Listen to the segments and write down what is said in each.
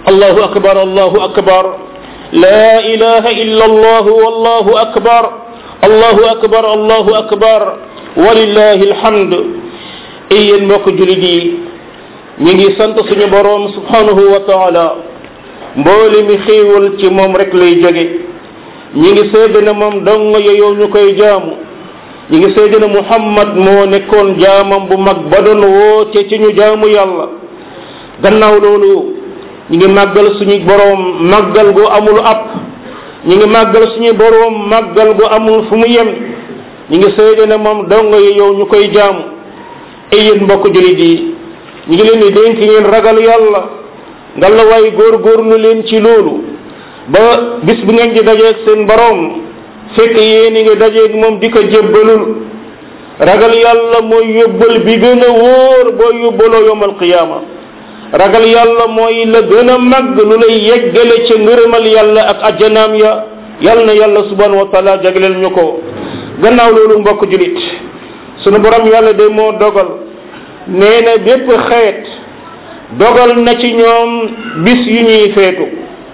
allahu akbar allahu akbar la ilaha illa allah wallahu akbar allahu akbar allahu akbar walillahi alhamd ay yéen mbokk julit yi ñi ngi sant suñu boroom subhanahu wa taala mboole mi xéewal ci moom rek lay jóge ñi ngi seede na moom dong yow ñu koy jaamu ñi ngi seede na muhammad moo nekkoon jaamam bu mag ba doon woote ci ñu jaamu yàlla gannaaw loolu ñi ngi màggal suñu boroom màggal gu amul app ñi ngi màggal suñu boroom màggal gu amul fu mu yem ñi ngi seede na moom dong yow ñu koy jaamu ay yéen mbokk julit yi ñi ngi leen di dénk ngeen ragal yàlla ngalla waay góorgóorlu leen ci loolu ba bis bu ngeen di dajeeg seen boroom fekk yéen ngi dajeeg moom di ko jébbalul ragal yàlla mooy yóbbal bi gën a wóor boo yóbbaloo yowmal qiyaama ragal yàlla mooy la gën a màgg lu lay yeggale ca ngërëmal yàlla ak ajjanaam ya yàlla na yàlla subhanahu wa taala jagleel ñu ko gannaaw loolu mbokk julit sunu borom yàlla de moo dogal nee na bépp xeet dogal na ci ñoom bis yu ñuy feetu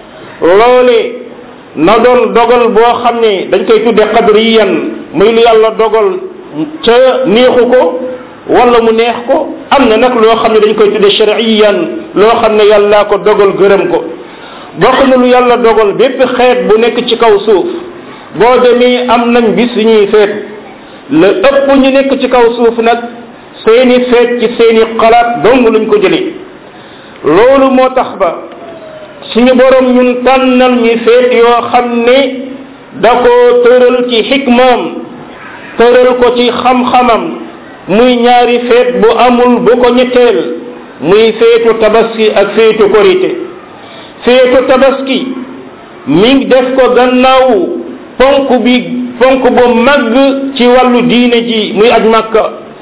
loole na doon dogal boo xam ne dañ koy tudde qadriyan muy lu yàlla dogal ca neexu ko wala mu neex ko am na nag loo xam ne dañ koy tudde shariyan loo xam ne yàllaa ko dogal gërëm ko bokk na lu yàlla dogal bépp xeet bu nekk ci kaw suuf boo demee am nañ bis yu ñuy feetu la ëpp ñu nekk ci kaw suuf nag seeni feet ci seeni xalaat dong luñ ko jëlee loolu moo tax ba suñu borom ñun tànnal ñi feet yoo xam ne da ko tëral ci xikmaam tëral ko ci xam-xamam muy ñaari feet bu amul bu ko ñetteel muy feetu tabaski ak feetu korite feetu tabaski mi ngi def ko gannaaw ponk bi ponk bu màgg ci wàllu diine ji muy aj màkka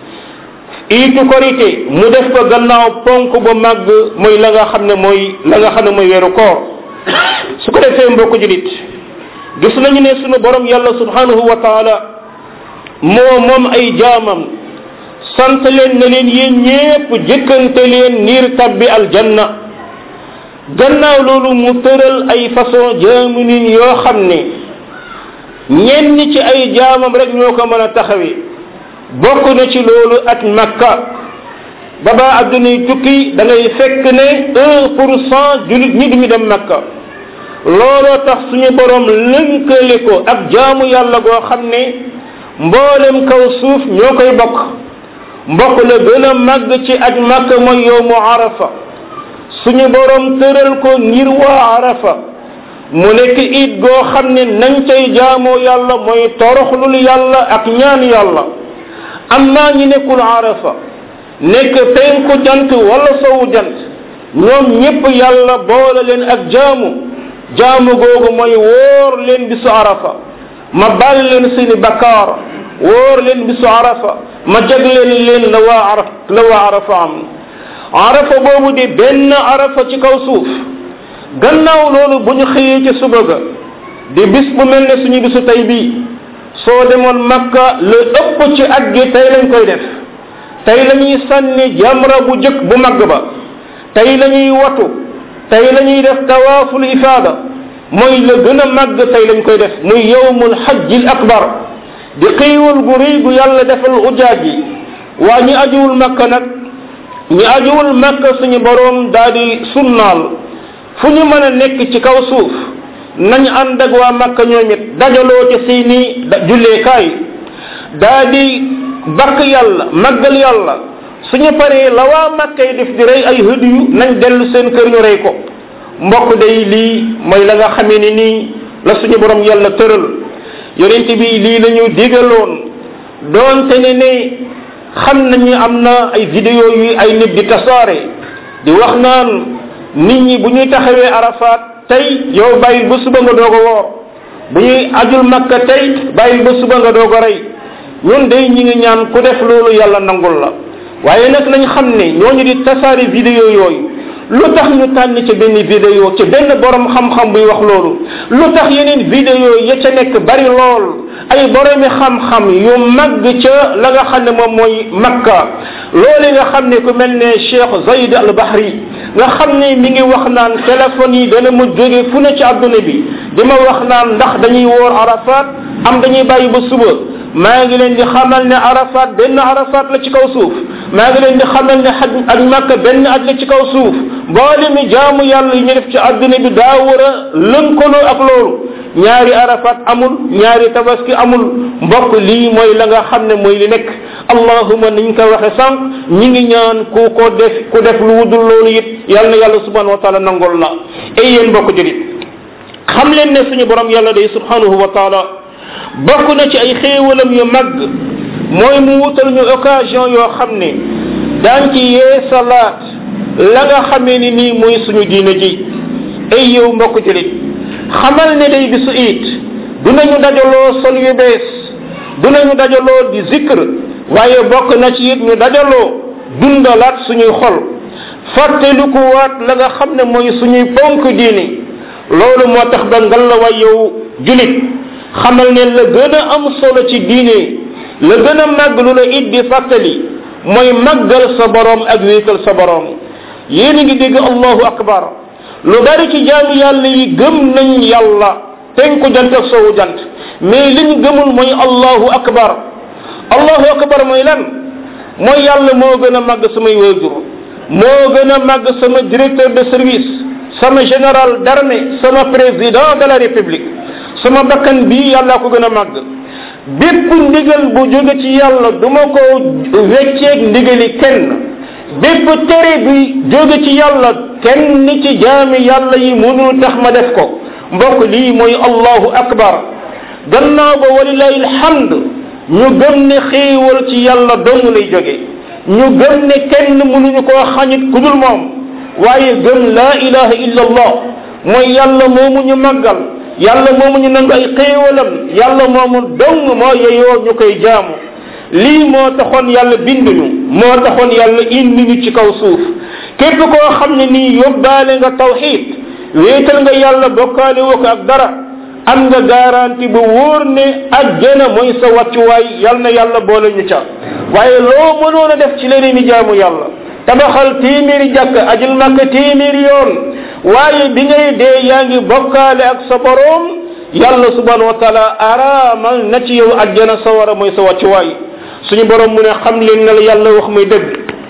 iitu korité mu def ko gannaaw ponk bu màgg muy la nga xam ne mooy la nga xam ne mooy weeru koor su ko defee mbokk julit gis nañu ne sunu borom yàlla subhanahu wa taala moo moom ay jaamam sant leen ne leen yéen ñépp jëkkante leen niir tabbi aljanna gannaaw loolu mu tëral ay façon jaamu nin yoo xam ne ñenn ci ay jaamam rek ñoo ko mën a taxawee bokk na ci loolu at makka ba ba addunay tukki da ngay fekk ne un pour cent julit ñi duñu dem makka looloo tax suñu borom lënkale ko ak jaamu yàlla goo xam ne mboolem kaw suuf ñoo koy bokk mbokk la gën a màgg ci aj makka mooy yowmu arafa suñu borom tëral ko ngir waa arafa mu nekk it goo xam ne nañ cay jaamoo yàlla mooy toroxlul yàlla ak ñaan yàlla amma ñi nekkul arafa nekk penku jant wala sowu jant ñoom ñépp yàlla boole leen ak jaamu jaamu googu mooy wóor leen bisu arafa ma bal leen seeni bakkaar wóor leen bisu arafa ma jagleen leen la waa araf la waa arafa am arafa boobu di benn arafa ci kaw suuf gannaaw loolu bu ñu xëyee ci suba ga di bis bu mel ne suñu bisu tey bii soo demoon makka la ëpp ci at gi tey lañ koy def tey la ñuy sànni jamra bu jëkk bu mag ba tey la ñuy watu tey la ñuy def tawaaful ifaada mooy la gën a màgg tey lañ koy def muy yowmul xajjil akbar di xiiwal gu rëy gu yàlla defal ujaaj yi waa ñi ajuwul makka nag ñi ajuwul makka suñu boroom daa di sunnaal fu ñu mën a nekk ci kaw suuf nañ ànd ak waa makka ñoom it dajaloo ci seeni julleekaay daa di bakk yàlla màggal yàlla suñu paree la waa makka yi def di rey ay hëdiyu nañ dellu seen kër ñu rey ko mbokk day lii mooy la nga xamee ni nii la suñu borom yàlla tëral yonent bi lii la ñu digaloon doonte ne ne xam nañu am na ay vidéo yu ay nit di tasaare di wax naan nit ñi bu ñuy taxawee arafat tey yow bàyyil ba suba nga doog a woor bu ñuy ajul makka tey bàyyil ba suba nga doog a rey ñun day ñi ngi ñaan ku def loolu yàlla nangul la waaye nag nañ xam ne ñooñu di tasaare vidéo yooyu lu tax ñu tànn ci benn vidéo ci benn borom xam-xam buy wax loolu lu tax yeneen vidéo ya ca nekk bari lool ay boromi xam-xam yu màgg ca la nga xam ne moom mooy makka loolu nga xam ne ku mel ne cheikh zayd al bahri nga xam ne mi ngi wax naan téléphone yi dana ma jóge fu ne ci àdduna bi di ma wax naan ndax dañuy woor arafat am dañuy bàyyi ba suba maa ngi leen di xamal ne arafat benn arafat la ci kaw suuf maa ngi leen di xamal ne xaj ak makka benn aj la ci kaw suuf mboole mi jaamu yàlla yi ñu def ci àdduna bi daa war a lënkaloo ak loolu ñaari arafat amul ñaari tabaski amul mbokk lii mooy la nga xam ne mooy li nekk allahuma niñ ko waxe sànq ñi ngi ñaan ku ko def ku def lu wudul loolu it yal na yàlla subhanahu wa taala nangol la ay yéen mbokk julit xam leen ne suñu borom yàlla day subhanahu wa taala bokk na ci ay xéewalam yu mag mooy mu wutal ñu occasion yoo xam ne daan ci yee salaat la nga xamee ni nii muy suñu diine ji ay yow mbokk julit xamal ne day bisu it dinañu dajaloo sol yu bees dinañu dajaloo di zikr waaye bokk na ci it ñu dajaloo dundalaat suñuy xol fàttaliku waat la nga xam ne mooy suñuy ponk diine loolu moo tax ba ngal la way yow julit xamal ne la gën a am solo ci diine la gën a màgg lu la it di fàttali mooy màggal sa borom ak wéetal sa borom yéen a ngi dégg allahu akbar lu bari ci jaami yàlla yi gëm nañ yàlla penku jant ak sowu jant mais li ñu gëmul mooy allahu akbar allahu akbar mooy lan mooy yàlla moo gën a màgg samay waajur moo gën a màgg sama directeur de service sama général d'armée sama président de la république sama bakkan bii yàlla ko gën a màgg bépp ndigal bu jóge ci yàlla du ma ko wecceeg ndigali kenn bépp tere bi jóge ci yàlla kenn ci jaami yàlla yi mënul tax ma def ko mbokk lii mooy allahu akbar gannaaw ba walilahi alhamd ñu gëm ne xéewal ci yàlla dong lay jóge ñu gëm ne kenn mënuñu koo xañit ku dul moom waaye gëm laa ilaha illa allah mooy yàlla moomu ñu màggal yàlla moomu ñu nangu ay xéewalam yàlla moomu dong moo yeyoo ñu koy jaamu lii moo taxoon yàlla bind ñu moo taxoon yàlla indi ñu ci kaw suuf képp koo xam ne nii yóbbaale nga tawxid wéetal nga yàlla bokkaale woo ko ak dara am nga garanti bu wóor ne ajjana mooy sa wàccuwaay yal na yàlla boole ñu ca waaye loo mënoon a def ci leneen i jaamu yàlla tabaxal téeméeri jàkk ajul màkk téeméeri yoon waaye bi ngay dee yaa ngi bokkaale ak sa boroom yàlla subhanahu wa taala araamal na ci yow ajjana sa war a mooy sa wàccuwaay suñu borom mu ne xam leen ne la yàlla wax muy dëgg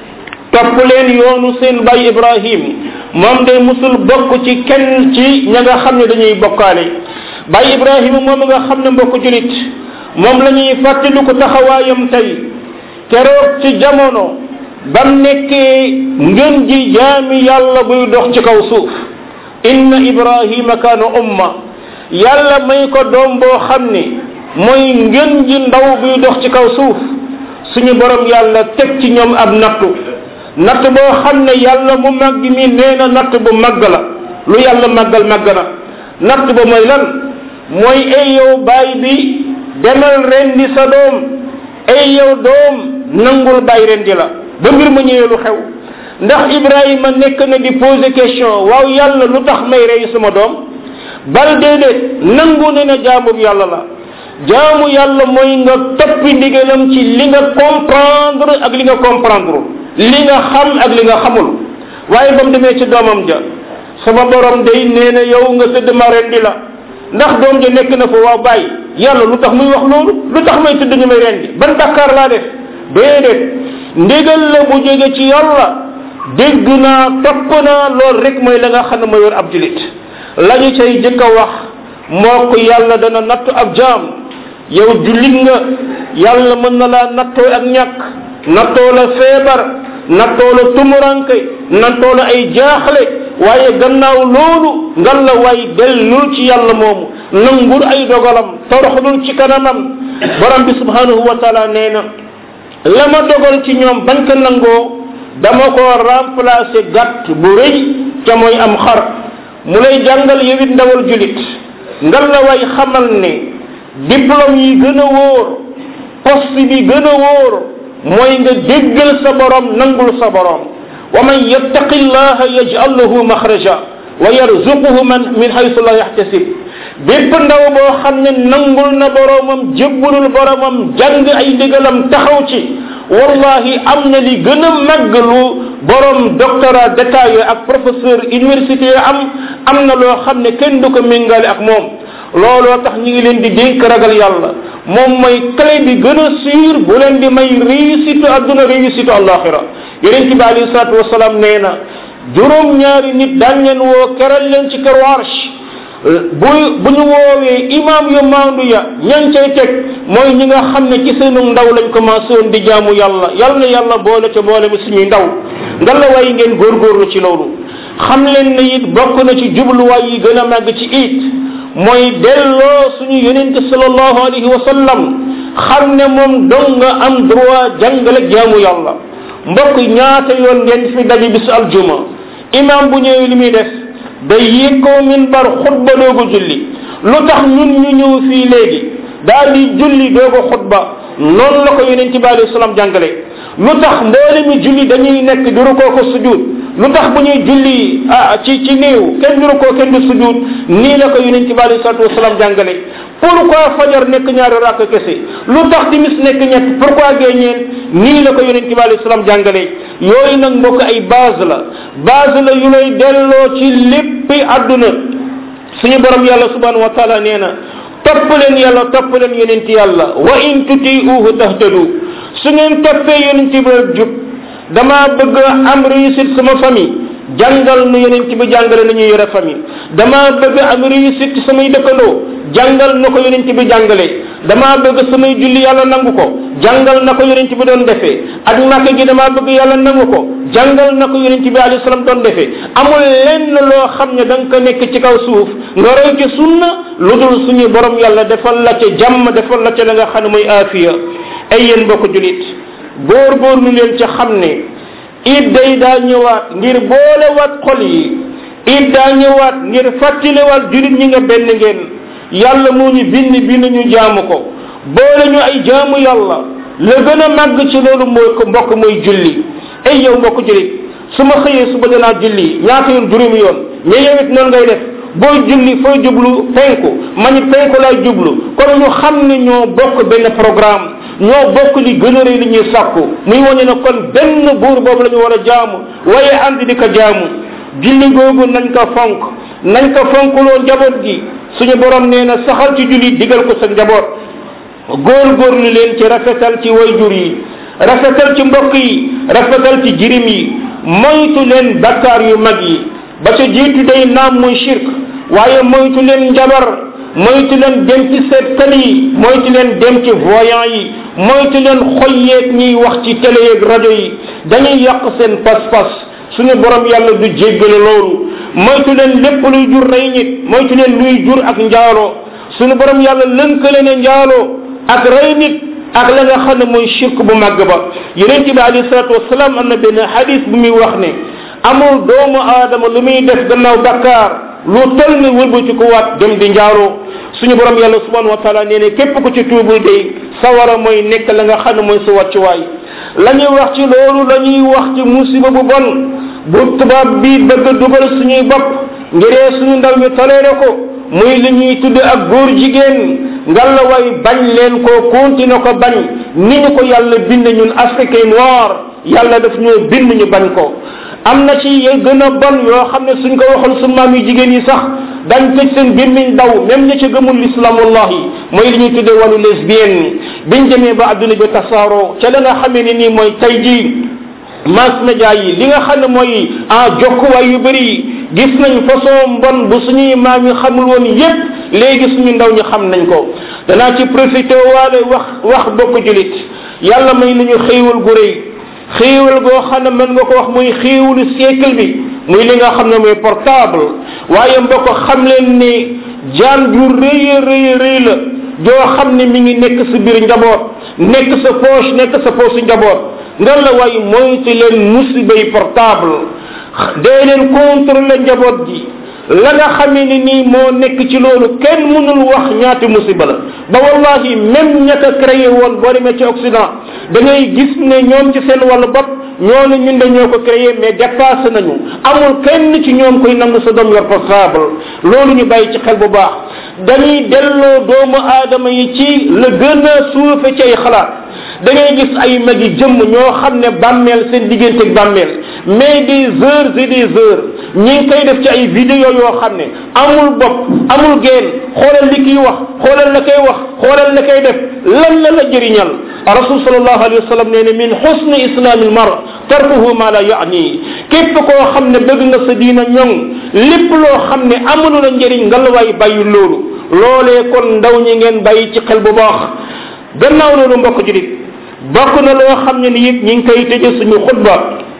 topp leen yoonu seen bay ibrahim moom de musul bokk ci kenn ci ña nga xam ne dañuy bokkaale bay ibrahima moom nga xam ne mbokk julit moom la ñuy fàttali ko taxawaayam tey keroog ci jamono bam nekkee ngën ji jaami yàlla buy dox ci kaw suuf inna ibrahima kaana umma yàlla may ko doom boo xam ne mooy ngën ji ndaw buy dox ci kaw suuf suñu borom yàlla teg ci ñoom ab nattu natt boo xam ne yàlla mu màgg mi nee na natt bu màgg la lu yàlla màggal màgg na natt ba mooy lan mooy ay yow baay bi demal rendi sa doom ay yow doom nangul baay rendi la ba mbir ma ñëwee lu xew ndax ibrahima nekk na di poser question waaw yàlla lu tax may rey sama doom bal déedéet nangu ne na jaamub yàlla la jaamu yàlla mooy nga toppi ndigalam ci li nga comprendre ak li nga comprendre li nga xam ak li nga xamul waaye ba mu demee ci doomam ja sama borom day nee na yow nga tëdd ma rendi la ndax doom ja nekk na fa waaw bàyyi yàlla lu tax muy wax loolu lu tax may tëdd ñu may rendi ban bàkkaar laa def déedéet ndigal la bu jóge ci yàlla dégg naa topp naa loolu rek mooy la nga xam ne ma yor ab julit la ñu cay jëkk a wax moo ko yàlla dana nattu ab jaam yow jullit nga yàlla mën na laa nattoo ak ñàkk nattoo la feebar nattoo la tumuranke nattoo la ay jaaxle waaye gannaaw loolu ngan la waay dellul ci yàlla moomu nangul ay dogalam toroxlul ci kanamam borom bi subhanahu wa taala nee na la ma dogal ci ñoom bañ ko nangoo dama ko remplacer gàtt bu rëy ca mooy am xar mu lay jàngal yowit ndawal julit ngan la waay xamal ne diplôme yi gën a wóor poste bi gën a wóor mooy nga déggal sa borom nangul sa borom wa man yattaqi llaha yaj'al lahu maxraja wa yarzuquhu man min haythu la yahtasib bépp ndaw boo xam ne nangul na boromam jébbulul boromam jàng ay ndigalam taxaw ci wallahi am na li gën a màgg lu borom doctorat d'état yooyu ak professeur université yoo am am na loo xam ne kenn du ko méngale ak moom looloo tax ñu ngi leen di dénk ragal yàlla moom mooy clé bi gën a sûr bu leen di may réussite adduna réussite àllaaxira yonent bi alayhi salaatu wasalaam nee na juróom ñaari nit daañ leen woo keral leen ci kër arsh bu bu ñu woowee imam yu maandu ya ñan cay teg mooy ñi nga xam ne ci seenu ndaw lañ commencé woon di jaamu yàlla yal na yàlla boole ca boole bi suñuy ndaw nga la way ngeen góorgóorlu ci loolu xam leen ne it bokk na ci jubluwaay yi gën a màgg ci it mooy delloo suñu yonente sallallahu alayhi wa sallam xam ne moom dong nga am droit jàngale jaamu yàlla mbokk ñaata yoon ngeen fi daje bisu aljuma imam bu ñëwee li muy def day yéeg kaw minbar xutba doogu julli lu tax ñun ñu ñëw fii léegi daal di julli doogu xutba noonu la ko yonent bi alayhi salaam jàngale lu tax mboole mi julli dañuy nekk di rukoo ko sujud lu tax bu ñuy julli ah ci ci néew kenn du rukoo kenn du sujud nii la ko yonent bi alayhi salatu wasalaam jàngale pourquoi fajar nekk ñaari rakk kese lu tax timis nekk ñett pourquoi gee ñeen nii la ko yonent bi alayhi salaam jàngale yooyu nag mbokk ay base la base la yu lay delloo ci léppi àdduna suñu borom yàlla subhanahu wa taala nee na topp leen yàlla topp leen yonent yàlla wa in tutiuhu tahtadu su ngeen toppee yonent bi rek jub damaa bëgg am réussite sama famille jàngal nu yonent bi jàngale nañu yore famille damaa bëgg am réussite samay dëkkandoo jàngal na ko yonent bi jàngale damaa bëgg samay julli yàlla nangu ko jàngal na ko yonent bi doon defee ak naka gi damaa bëgg yàlla nangu ko jàngal na ko yonent bi alayhi salaam doon defee amul lenn loo xam ne da nga ko nekk ci kaw suuf nga roy ci sunna lu dul suñu borom yàlla defal la ca jàmm defal la ca la nga xam ne mooy aafiya ay yéen mbokk julit góor góor lu leen ca xam ne it day daa ñëwaat ngir boolewaat xol yi it daa ñëwaat ngir fàttaliwaat julit ñi nga benn ngeen yàlla moo ñu bind bind ñu jaamu ko boole ñu ay jaamu yàlla la gën a màgg ci loolu mooy ko mbokk mooy julli ay yow mbokk jullit su ma xëyee suba danaa julli ñaata yoon juróomi yoon mais yow it noonu ngay def booy julli fooy jublu penku man it penku laay jublu kon ñu xam ne ñoo bokk benn programme ñoo bokk li gën a rëy li ñuy sàkku muy wane ne kon benn buur boobu la ñu war a jaamu waaye ànd di ko jaamu julli googu nañ ko fonk nañ ko fonkuloo njaboot gi suñu borom nee na saxal ci julli digal ko sa njaboot góorgóorlu leen ci rafetal ci wayjur yi rafetal ci mbokk yi rafetal ci jirim yi moytu leen bakkaar yu mag yi ba ca jiitu day naam muy shirk waaye moytu leen njabar moytu leen dem ci seetkat yi moytu leen dem ci voyant yi moytu leen xoyyeeg ñiy wax ci télé yeeg rajo yi dañuy yàq seen pas-pas suñu borom yàlla du jéggale loolu moytu leen lépp luy jur rey nit moytu leen luy jur ak njaaloo suñu borom yàlla lënkale ne njaaloo ak rey nit ak la nga xam ne mooy shirk bu màgg ba yonente bi alayhi salatu wasalaam am na benn hadis bu muy wax ne amul doomu aadama lu muy def gannaaw bakkaar lu tol ni wëlbati ko waat dem di njaaloo suñu borom yàlla subhanahu wa taala nee ne képp ku ci tuubul day sawara mooy nekk la nga xam ne mooy sa wàccuwaay la ñuy wax ci loolu la ñuy wax ci musiba bu bon bu tubaab bi bëgg a dugal suñuy bopp ngiree suñu ndaw ñu toleere ko muy li ñuy tudd ak góor jigéen ngalla way bañ leen ko continué ko bañ ni ñu ko yàlla bind ñun africain noir yàlla daf ñoo bind ñu bañ ko am na ci ye gën a bon yoo xam ne suñ ko waxoon suñ maam yu jigéen yi sax dañ tëj seen gémmiñ daw même ña ca gëmul l'islam wallahi mooy li ñuy tuddee wàllu lesbienne biñ demee ba adduna bi tasaaroo ca la nga xamee ne nii mooy tey jii mass média yi li nga xam ne mooy ah jokkuwaay yu bëri gis nañ façon mbon bu suñuy maam yi xamul woon yépp léegi suñu ndaw ñi xam nañ ko danaa ci profité waale wax wax bokk julit yàlla may nañu xéewal gu rëy xéewal goo xam ne mën nga ko wax muy xéewalu siècle bi muy li nga xam ne mooy portable waaye mbokk xam leen ni jaan ju rëy a rëy rëy la joo xam ne mi ngi nekk sa biir njaboot nekk sa poche nekk sa poche njaboot nga la waaye moytu leen musibay portable dee leen contrôler njaboot gi la nga xamee ni nii moo nekk ci loolu kenn mënul wax ñaati musiba la ba wallahi même ña ko créé woon boo demee ci Occident da ngay gis ne ñoom ci seen wàllu bopp ñooñu ñun de ñoo ko créé mais dépassé nañu amul kenn ci ñoom koy nangu sa doom yor portable loolu ñu bàyyi ci xel bu baax dañuy delloo doomu aadama yi ci la gën a suufe ci ay xalaat da ngay gis ay magi jëmm ñoo xam ne bàmmeel seen diggante ak bàmmeel mais des heures et des heures ñi ngi koy def ci ay vidéo yoo xam ne amul bopp amul geen xoolal li kiy wax xoolal la koy wax xoolal la koy def lan la la jëriñal rasul sallallahu alayhi wa sallam nee ne min xusni islamil mar tarkuhu ma la yaani képp koo xam ne bëgg nga sa diina ñoŋ lépp loo xam ne amulu la njëriñ nga la waay bàyyi loolu loolee kon ndaw ñi ngeen bàyyi ci xel bu baax gannaaw loolu mbokk julit bokk na loo xam ne ni it ñi ngi koy tëje suñu xutba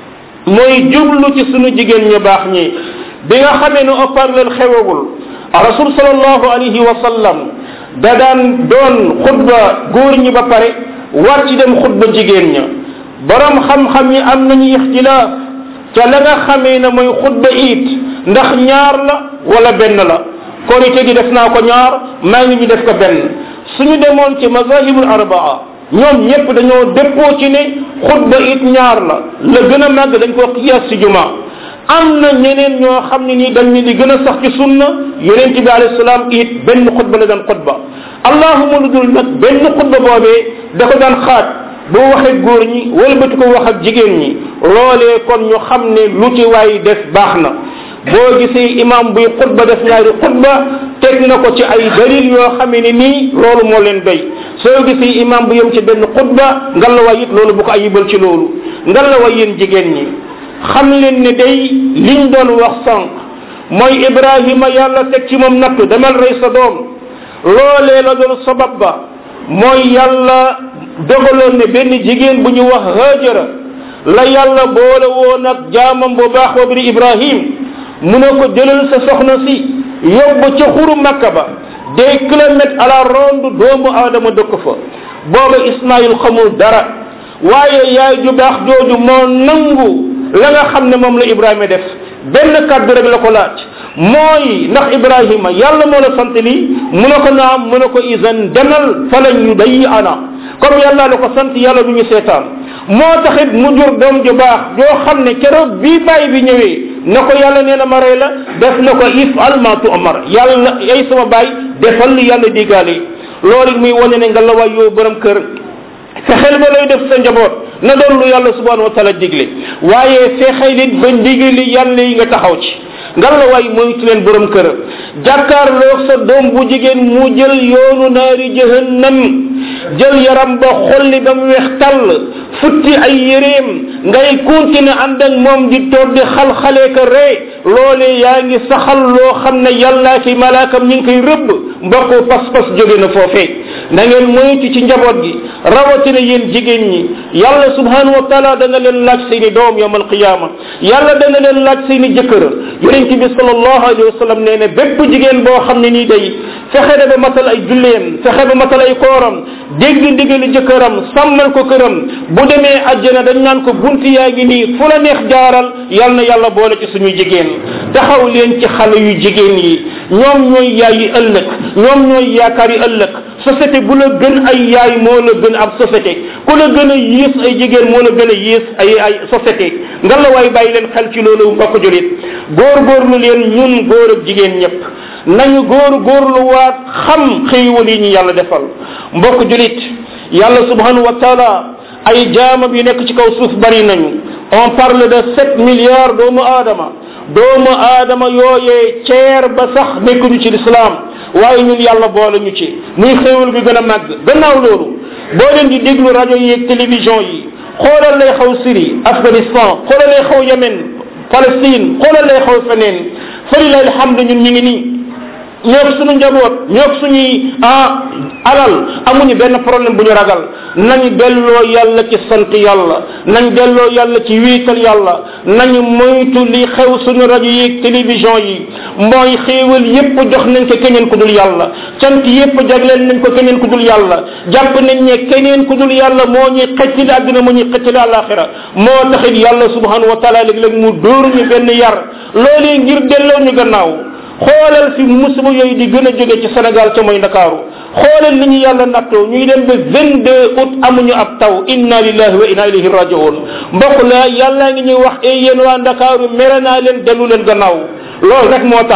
mooy jublu ci suñu jigéen ñu baax ñi bi nga xamee ne haut-parleur xewagul rasul sallallahu alayhi wa sallam da daan doon xutba góor ñi ba pare war ci dem xutba jigéen ña borom xam-xam yi am nañu ixtilaaf ca la nga xamee ne mooy xutba it ndax ñaar la wala benn la korite gi def naa ko ñaar maa ngi ñu def ko benn suñu demoon ci mazahibul arbaa ñoom ñëpp dañoo déppoo ci ne xutba it ñaar la la gën a màgg dañ ko xiyaas ci juma am na ñeneen ñoo xam ne nii dañ ne di gën a sax ci sunna yonente bi alayhi salaam it benn xutba la daan xutba allahuma lu dul nag benn xutba boobee da ko daan xaaj bu waxee góor ñi wëlbati ko wax ak jigéen ñi loolee kon ñu xam ne lu ci waay def baax na boo gisee imam buy xutba def ñaari xutba teg na ko ci ay dalil yoo xamee ne nii loolu moo leen doy soo gisee imam bu yem ci benn xutba ngalawaay it loolu bu ko ayibal ci loolu ngalawaay yéen jigéen ñi xam leen ne day liñ doon wax sànq mooy ibrahima yàlla teg ci moom nattu demal rey sa doom loolee la doon sabab ba mooy yàlla dogaloon ne benn jigéen bu ñu wax hajara la yàlla boole woon ak jaamam bu baax boobu di ibrahim mu ne ko jëlal sa soxna si yóbbu ca xuru makka ba des kilomètres à la ronde doomu aadama dëkk fa booba ismaïl xamul dara waaye yaay ju baax jooju moo nangu la nga xam ne moom la ibrahima def benn kàddu rek la ko laaj mooy ndax ibrahima yàlla moo la sant lii mu ne ko naam mu ne ko isan demal falan yu day ana comme yàlla la ko sant yàlla du ñu seetaan moo taxit mu jur doom ju baax joo xam ne keroog bii bàyyi bi ñëwee na ko yàlla nee na ma rey la def na ko if alma tu amar yàlla ay sama baay defal li yàlla digaale loolu muy wane ne nga la waay yow borom kër fexeel ba lay def sa njaboot na doon lu yàlla subhanahu wa taala digle waaye fexeel it ba ndigali yàlla yi nga taxaw ci ngal la waay moytu leen borom kër jàkkaarloog sa doom bu jigéen mu jël yoonu naari jahannam jël yaram ba xolli ba mu weex tàll futti ay yéreem ngay continuer ànd ak moom di toog di xal-xalee ka ree loole yaa ngi saxal loo xam ne yàllaa ki malaakam ñu ngi koy rëbb mbokku pas-pas jóge na foofee na ngeen moytu ci njaboot gi rawatina yéen jigéen ñi yàlla subhanahu wa taala dana leen laaj seeni doom yawm alqiyama yàlla dana leen laaj seeni jëkkër yonent bi sallallahu alayhi wa sallam nee ne bépp jigéen boo xam ne nii day fexe na ba matal ay julleem fexe ba matal ay kooram dégg ndigali jëkkëram sàmmal ko këram bu demee àjjana dañ naan ko bunti yaa ngi nii fu la neex jaaral yal na yàlla boole ci suñuy jigéen taxaw leen ci xale yu jigéen yi ñoom ñooy yaay yi ëllëg ñoom ñooy yaakaar yi ëllëg société bu la gën ay yaay moo la gën ab société ku la gën a yées ay jigéen moo la gën a yées ay ay société nga la waay bàyyi leen xel ci loolu mbokk julit góor góorlu leen ñun góor ak jigéen ñëpp nañu góor góorlu waat xam xéewal yi ñu yàlla defal mbokk julit yàlla subhanahu wa taala ay jaamam yu nekk ci kaw suuf bari nañu on parle de sept milliards doomu aadama doomu aadama yooyee ceer ba sax nekkuñu ci lislaam waaye ñun yàlla boole ñu ci muy xéewal bi gën a màgg gannaaw loolu boo leen di déglu rajo yi ak télévision yi xoolal lay xaw Syrie Afghanistan xoolal lay xaw Yemen Palestine xoolal lay xaw feneen falilahi alhamdu ñun ñu ngi nii ñoog suñu njaboot ñoog suñuy ah alal amuñu benn problème bu ñu ragal nañu delloo yàlla ci sant yàlla nañ delloo yàlla ci wiital yàlla nañu moytu li xew suñu rajo yi télévision yi mooy xéewal yépp jox nañ ko keneen ku dul yàlla cant yépp jagleel nañ ko keneen ku dul yàlla jàpp nañ ne keneen ku dul yàlla moo ñuy xeccali àdduna moo ñuy xeccali àllaaxira moo taxit yàlla subhanahu wa taala léeg-léeg mu dóor ñu benn yar loolee ngir delloo ñu gannaaw xoolal fi musiba yooyu di gën a jóge ci Sénégal ca mooy Ndakaaru xoolal li ñu yàlla nattoo ñuy dem ba 22 août amuñu ab taw inna lillahi wa inna ilayhi rajiun mbokk la yàlla ngi ñuy wax e yéen waa Ndakaaru mere naa leen dellu leen gannaaw loolu rek moo tax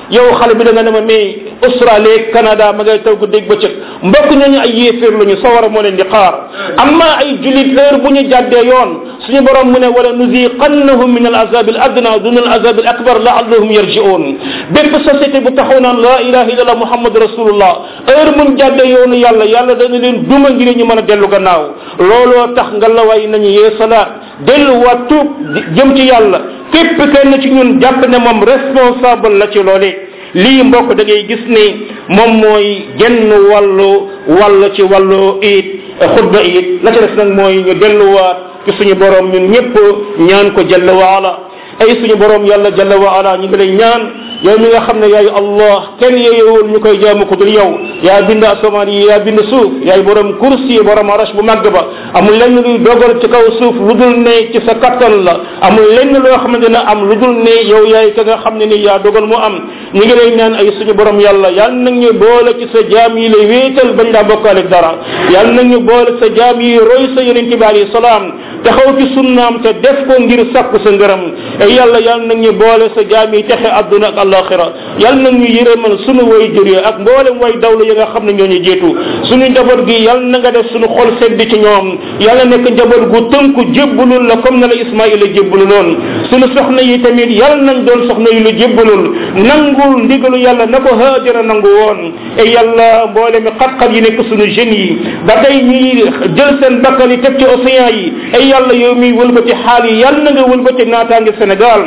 yow xale bi da nga ne ma mais Australie Canada ma ngay taw ko dégg bëccëg mbokk ñooñu ay yéeféer lañu sawara moo leen di xaar amma ay julit heure bu ñu jàddee yoon suñu borom mu ne wala nuziqannahum min al azab al adna dun al azab al akbar laallahum yarji'un bépp société bu taxaw naan la ilaha illallah muhammad rasulullah heure muñ jàddee yoonu yàlla yàlla dana leen duma ngir ñu mën a dellu gannaaw looloo tax nga la way nañu yee salaat delluwaat tuub jëm ci yàlla képp kenn ci ñun jàpp ne moom responsable la ci loolee lii mbokk da ngay gis ni moom mooy genn wàllu wàll ci wàllu it xutba it la ca des nag mooy ñu delluwaat ci suñu borom ñun ñëpp ñaan ko jalla waala ay suñu borom yàlla jalla waala ñu ngi lay ñaan yow mi nga xam ne yaay allah kenn yeeyewul ñu koy jaamu ko dul yow yaa bind asamaan yi yaa bind suuf yaay borom kursi yi borom arash bu màgg ba amul lenn luy dogal ci kaw suuf lu dul ne ci sa kattan la amul lenn loo xamante ne am lu dul ne yow yaay ka nga xam ne ni yaa dogal mu am ñu ngi lay naan ay suñu borom yàlla yàlla nag ñu boole ci sa jaam yi lay wéetal bañ laa bokkaale dara yàlla nag ñu boole sa jaam yi roy sa yonente bi alayhi salaam taxaw ci sunnaam te def ko ngir sakku sa ngërëm ay yàlla yàlla nag ñu boole sa jaam yi texe adduna ak alaxira yàlla nag ñu yërëmal sunu way jur yi ak mboolem way dawla yi nga xam ne ñoo ñu jiitu sunu njaboot gi yàlla na nga def sunu xol sedd ci ñoom yàlla nekk njaboot gu tënku jébbalul la comme na la ismaila jébbaluloon sunu soxna yi tamit yàlla nañ doon soxna yu la jébbalul nangul ndigalu yàlla na ko haajara nangu woon e yàlla mboolem xat-xat yi nekk sunu jeunes yi ba tey ñuy jël seen bakkan yi teg ci océan yi ay yàlla yow miy wëlbati xaal yi yàlla na nga wëlbati naataange Sénégal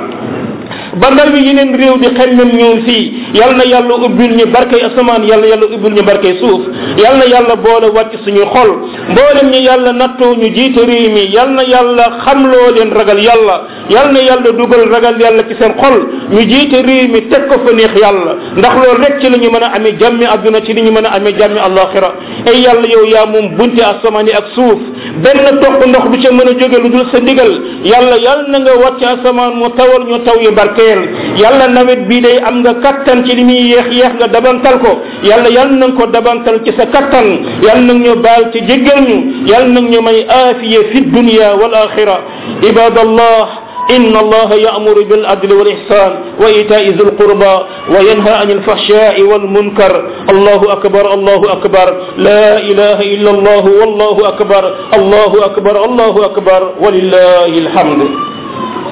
ba ndaw yi yeneen réew di xemmem ñëw fii yal na yàlla ubbil ñu barkay asamaan yal na yàlla ubbil ñu barkay suuf yal na yàlla boole wàcc suñu xol mboolem ñu yàlla nattoo ñu jiite réew mi yal na yàlla xamloo leen ragal yàlla yal na yàlla dugal ragal yàlla ci seen xol ñu jiite réew mi teg ko fa neex yàlla ndax loolu rek ci la ñu mën a amee jàmmi adduna ci li ñu mën a amee jàmmi alaxira ay yàlla yow yaa moom bunte asamaan yi ak suuf benn toq ndox du ca mën a jóge lu dul sa ndigal yàlla yal na nga wàcc asamaan mu tawal ñu taw yi barkeel yàlla nawet bii day am nga kattan ci li muy yeex yeex nga dabantal ko yàlla yal na nga ko dabantal ci sa kattan yal na ñu baal ci jéggal ñu yal na ñu may aafiya fi dunya wal axira ibadallah إن الله يأمر بالعدل والإحسان وإيتاء ذي القربى وينهى عن الفحشاء والمنكر الله أكبر الله أكبر لا إله إلا الله والله أكبر الله أكبر الله أكبر ولله الحمد